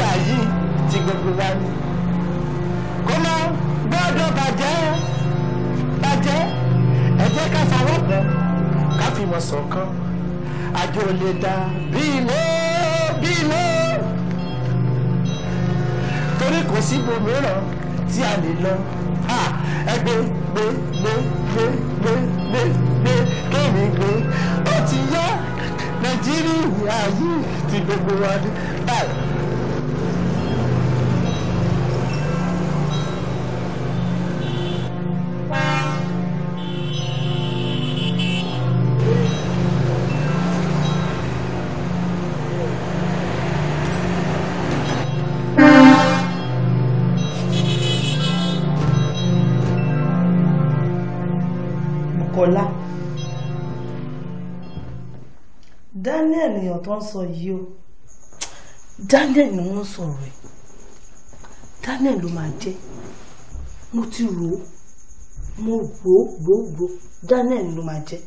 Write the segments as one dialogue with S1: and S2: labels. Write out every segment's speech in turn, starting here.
S1: ayé ti gbogbo wa ni kó má gbọ́dọ̀ bàjẹ́ bàjẹ́ ẹ jẹ́ ká fọwọ́ pọ̀ ká fi mọ̀ ṣọ̀kan àjò lè dà bí ilé bí ilé torí kò sí ibòmíràn tí a lè lọ ẹ gbé gbé gbé gbé gbé gbé gbé kéèmí gbé ó ti yá nàìjíríà yìí ti gbogbo wa ní báyìí.
S2: Kọ́lá Daniel èèyàn tó ń sọ yìí o Daniel ni wọ́n sọ̀rọ̀ ẹ̀ Daniel ló máa jẹ́ mo ti rò ó mo rò ó rò ó rò ó Daniel ló máa jẹ́.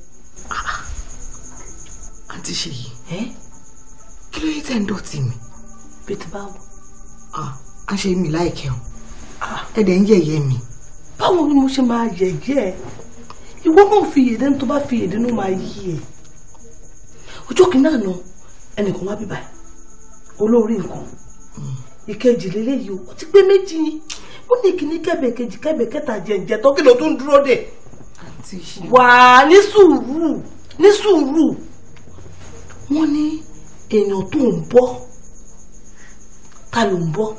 S3: àǹtí ṣèyí kí ló yẹ tẹ́ ń dọ̀tí mi.
S2: bẹ́tẹ̀ báwo.
S3: à ń ṣe mi láìkẹ́ o ẹ dẹ̀ ń yẹ̀yẹ́ mi.
S2: báwo ni mo ṣe máa yẹ̀yẹ́ ẹ ìwọ náà fi èdè tó bá fi èdè náà máa yí ẹ ọjọ́ kìíní àná ẹnìkan wá bíbá ẹ olórí nǹkan ìkejì lélẹ́yìí o ó ti gbé méjì ó ní kíní kẹ́bẹ̀ kejì kẹ́bẹ̀ kẹta jẹ̀ǹjẹ̀ tó kí ló tún dúró dè wà á ní sùúrù ní sùúrù wọ́n ní èèyàn tó ń bọ́ ta ló ń bọ́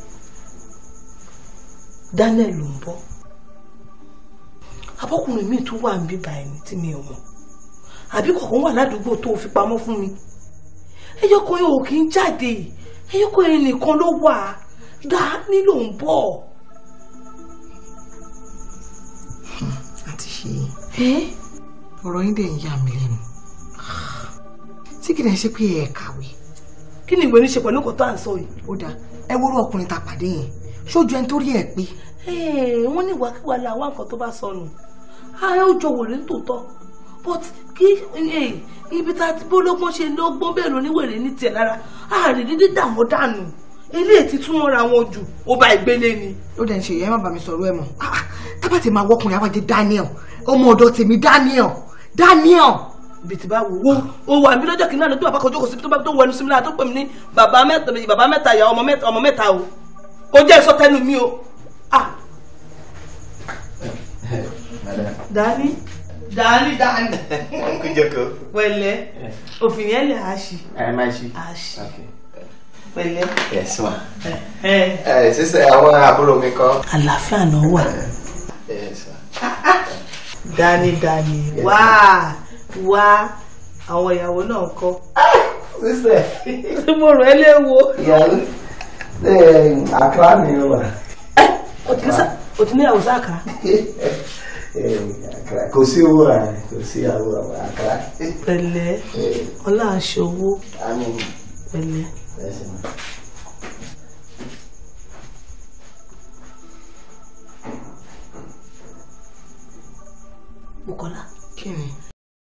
S2: Daniel ló ń bọ́ abọ́kùnrin mi tún wà ń bíbá ẹni tí mi ò mọ̀ àbí kọ̀ọ̀kan wà ládùúgbò tó fi pamọ́ fún mi ẹyọkọ yẹn ò kí ń jáde ẹyọkọ yẹn nìkan ló wà Dání ló ń bọ̀.
S3: àti ṣe ọ̀rọ̀ yín dẹ̀ ń yà mí lẹ́nu tí kìí ṣe pé ẹ kàwé.
S2: kí ni ìwé ní ṣe pẹ̀lú nǹkan tó à ń sọ yìí.
S3: ó dáa ẹ wúrọ̀ ọkùnrin tá a pàdé yẹn ṣojú ẹni tó rí ẹ pé.
S2: wọ́n ní ìwàkiwà la wá nǹkan tó bá sọnù ààrẹ ó jọ wèrè nítòótọ́ but kí ibi tá a ti bólógbón ṣe lọ́gbọ́n bẹ́ẹ̀ ló níwèrè ní tiẹ̀ lára ààrẹ dídí dààmú dànù eléyìí ti tún mọ́ra wọn jù ó bá ìgbélé ni.
S3: ó dẹ̀ ń ṣe ìyá má bàa mi sọ̀rọ̀ ẹ̀ mọ́ tábà tí máa wọ́kùnrin àwájẹ Daniel ọmọ ọ̀dọ̀ tèmi Daniel Daniel.
S2: bìtì bá wò ó ó wà mí lọ́jọ́ kìnnìkan lójú àbákọ̀ ojókòó síbi tó bá tó wẹnu sí mi lára tó pè mí ní bàbá mẹ́ta bàbá mẹ́ta ìyá ọmọ mẹ́ta ọmọ mẹ́ta o kò jẹ́ ìsọtẹ́nu mi o. Dani Dani Dani.
S4: Kújọkọ.
S2: pẹ̀lẹ́ òfin yẹn lè àṣì.
S4: ẹ máa ṣí.
S2: àṣì. pẹ̀lẹ́.
S4: yes ma. ẹ sísè àwọn àbúrò mi kọ́.
S2: àlàáfíà náà wà.
S4: yes ma.
S2: Dani Dani wá wá àwọn ìyàwó náà kọ́.
S4: sísè.
S2: mo rò ẹ́ léwo.
S4: ìyàwó àkàrà mi wà.
S2: o ti ní ìyàwó sáàkà.
S4: kò sí owó rà kò sí àwọ àkàrà.
S2: pẹ̀lẹ́ ọlá aṣọ owó
S4: àmín.
S2: pẹ̀lẹ́.
S4: Yes, ma.